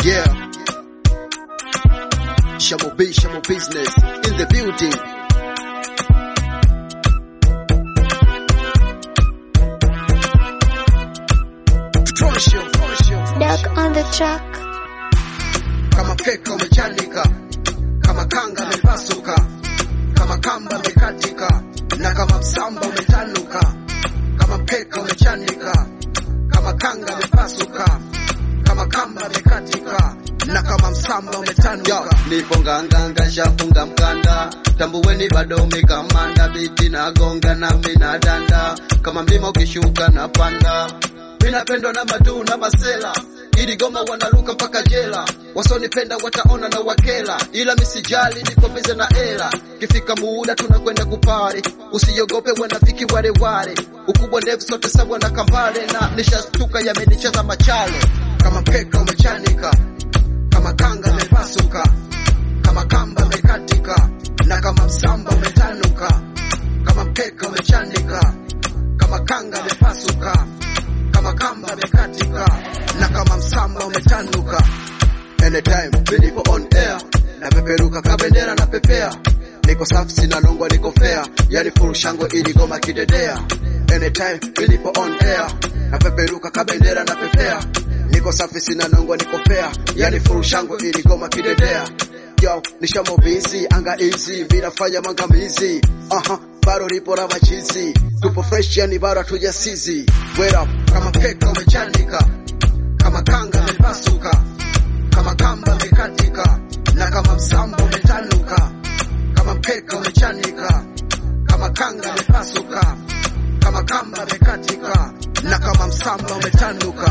Yeah. Shamo B, Shamo Business in the building. Trosho, trosho. Duck on the track. Kama peka umechanika, kama kanga amepasuka, kama kamba amekatika, na kama msamba umetanuka, kama peka umechanika, kama kanga amepasuka, kama kamba amekatika, na kama msamba umetanuka. nipo nganganga shafunga mkanda tambuweni bado umekamanda biti na gonga na mina danda kama mlima ukishuka na panda minapendwa na madu na masela ili goma wanaruka mpaka jela wasonipenda wataona na wakela ila misijali niko bize na ela kifika muda tunakwenda kupare usiogope wanafiki wale wale ukubwa ndevu sote sawa na kambale na nishastuka yamenicheza machale kama peka umechanika, kama kanga amepasuka, kama kamba amekatika, na kama msamba umetanuka, kama peka umechanika, kama kanga amepasuka, kama kamba amekatika, na kama msamba umetanuka. Anytime nilipo on air, napeperuka kabendera na pepea, niko safi sina nongwa, niko fair, yani full shangwe ili goma kidedea. Anytime nilipo on air, napeperuka kabendera na pepea, niko safi sina nongwa, niko fair, yani full shangwe ili goma kidedea. Yo, nishamo busy, anga easy, bila fanya mangamizi. Aha, bado lipo na machizi, tupo fresh yani bado hatujasizi. Wait up, kama peka umechanika, kama kanga amepasuka, kama kamba amekatika, na kama msamba umetanuka, kama peka umechanika, kama kanga amepasuka, kama kamba amekatika, na kama msamba umetanuka.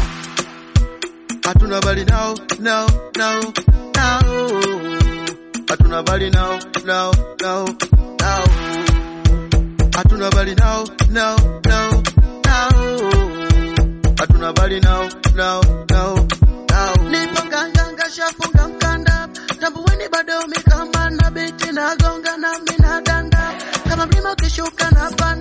hatuna bali nao nao nao nao hatuna bali nao nao nao nao hatuna bali nao nao nao nao hatuna bali nao nao nao nao nipo nganganga shafunga mkanda tambuweni bado mikamana biti na gonga na mina danda kama mlima ukishuka na panda